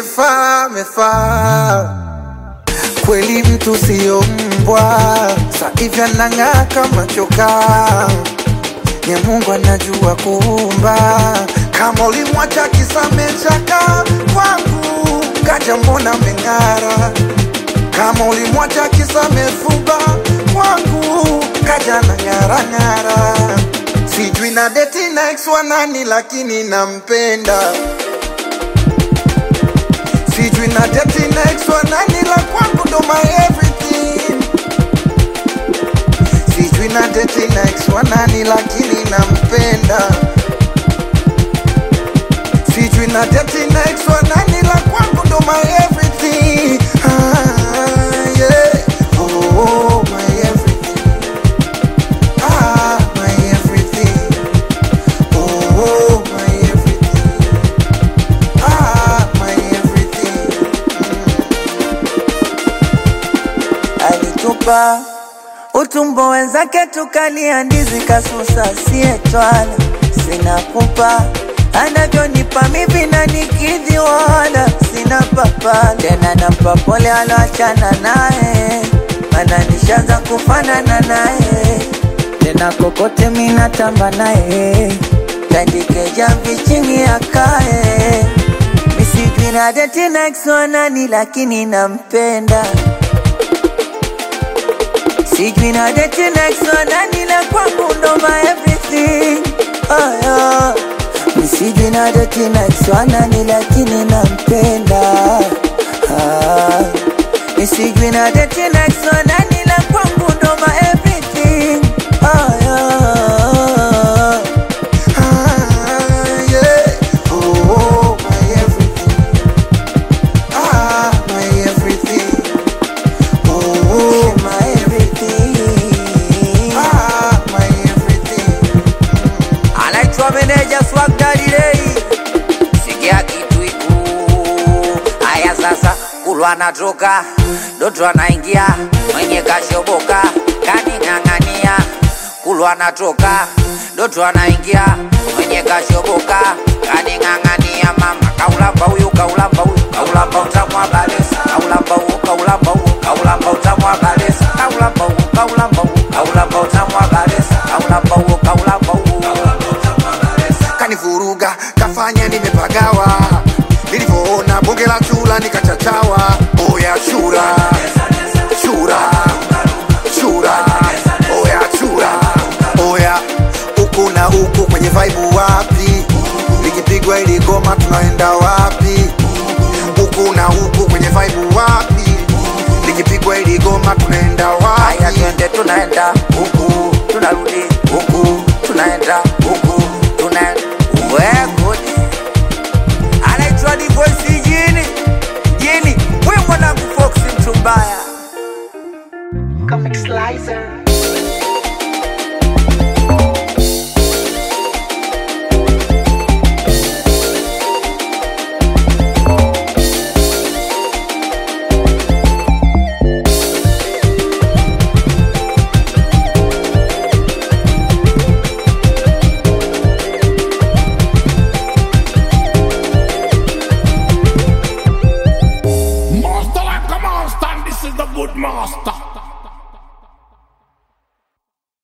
asiyefaa amefaa kweli, mtu siyo mbwa, sa hivi anang'aa kama chokaa nye Mungu anajua kuumba. Kama ulimwacha kisamechaka kwangu, kaja mbona meng'ara. Kama ulimwacha kisamefuba kwangu, kaja na ng'ara ng'ara. Sijui na deti na ex wa nani, lakini nampenda. Sijui na deti na ex wa nani, la kwangu ndo my everything sijui na deti na ex wa nani lakini nampenda sijui na deti na ex wa nani la kwangu ndo my everything ah, yeah. oh, my everything ah, my everything oh, my everything ah, my everything alitupa utumbo wenzake tukalia ndizi kasusa sietwala sina kupa anavyonipa mivi na nikidhi wala sina papa tena nampa pole aloachana naye mana nishaanza kufanana naye tena kokote minatamba naye tandike jamvi chini akae misijui na deti na ex wa nani lakini nampenda Sijui na date next one nani la kwangu ndo my everything oh, yeah. Mi Sijui na date next one nani lakini nampenda ah. Mi Sijui na date next one nani la kwangu ndo my everything oh, yeah. Ah, yeah. Oh, my everything. Ah, my everything. Oh, My everything ah, my everything. anaitwa meneja Swag Daddy Ray. Sikia kitu iku haya sasa, kulwa anatoka Doto anaingia mwenye kashoboka kaning'ang'ania, kulwa anatoka Doto anaingia mwenye kashoboka kaning'ang'ania, mama kaulamba huyu kaulamba huyu kaulamba utamu wa balesa kaulamba huyu kaulamba huyu kaulamba utamu wa balesa kaulamba huyu kaulamba huyu kaulamba utamu wa balesa kaulamba huyu kaulamba huyu Kanivuruga, kafanya nimepagawa. Nilivyoona bonge la chura nikachachawa. Oya chura, chura, chura, oya chura, oya huku na huku kwenye vibe wapi? Likipigwa ili goma tunaenda wapi? Huku na huku kwenye vibe wapi? Likipigwa ili goma tunaenda Haya wapi? twende tunaenda huku tunarudi huku tunaenda huku tuna wegudi anaitwa divoisi jini jini we mwanangu foksi mtu mbaya Comic Slicer. Master like a master, and this is the good master.